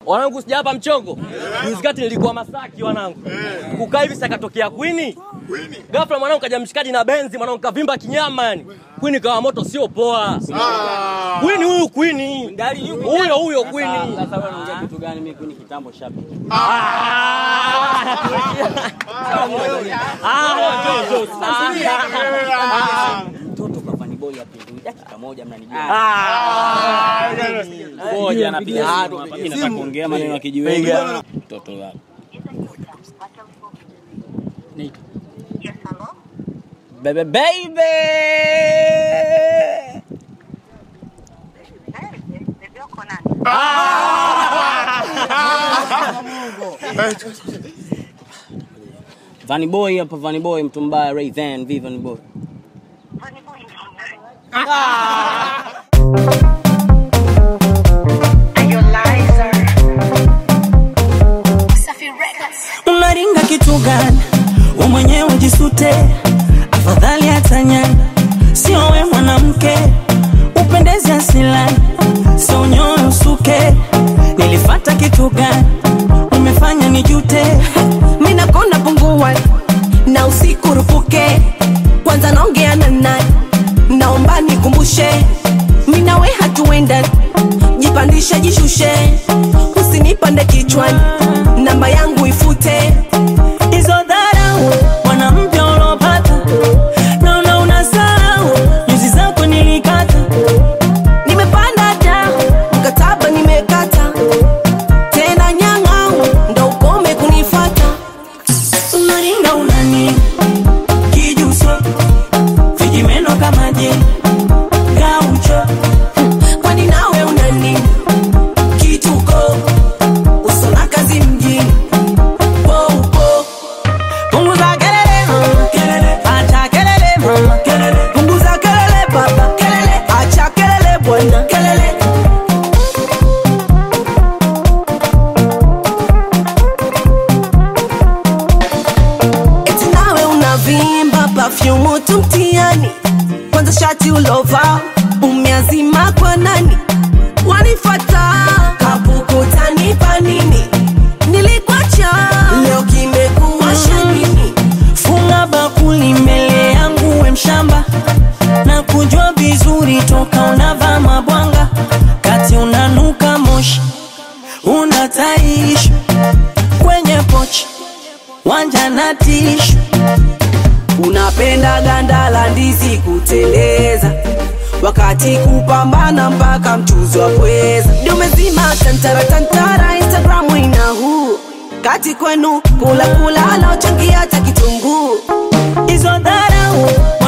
Wanangu sijapa mchongo. Juzi kati nilikuwa Masaki wanangu. Kukaa hivi sakatokea Queen. Ghafla mwanangu kaja mshikaji na benzi mwanangu kavimba kinyama yani. Queen kawa moto sio poa. Queen huyu Queen. Huyo huyo Queen. Sasa wewe unaongea kitu gani? Mimi Queen kitambo shabiki. Mtoto kwa Vanny Boy apindui dakika moja mnanijua. Ngoja napiga simu hapa. Mimi nataka kuongea maneno ya kijiweni. Mtoto wako. Bebe baby. Vanny Boy hapa Vanny Boy mtu mbaya Ray Van V Vanny Boy. unaringa kitu gani? We mwenyewe jisute, afadhali hatanyani, sio we mwanamke upendeze asilani, sio nyoyo usuke. Nilifata kitu gani? Umefanya nijute, mina kona pungua na usiku rupuke kwanza naongea na nani naomba nikumbushe mina we hatuenda jipandishe jishushe usinipande kichwani namba yangu ifute hizo dharau mwanamke ulopata, naona unasahau nyuzi zako nilikata nimepanda da mkataba nimekata tena nyang'au ndo ukome kunifata unaringa unani kijuso vijimeno kama je gaucho kwani nawe unani kituko usona kazi mjini poupo punguza kelele mama kelele acha kelele mama kelele punguza kelele baba kelele acha kelele bwana kelele eti nawe unavimba pafyumu tu mtiani kwanza shati ulova umeazima kwa nani wanifata kapukutanipa nini nilikwacha leo kimekuwa shanini funga bakuli mbele yangu we mshamba na kujua vizuri toka unavaa mabwanga kati unanuka moshi unataishi kwenye pochi wanja na tishu unapenda ganda la ndizi kuteleza wakati kupambana mpaka mchuzi wa pweza ndio umezima tantara tantara instagramu ina huu kati kwenu kula kula alaochangia cha kitunguu hizo dharau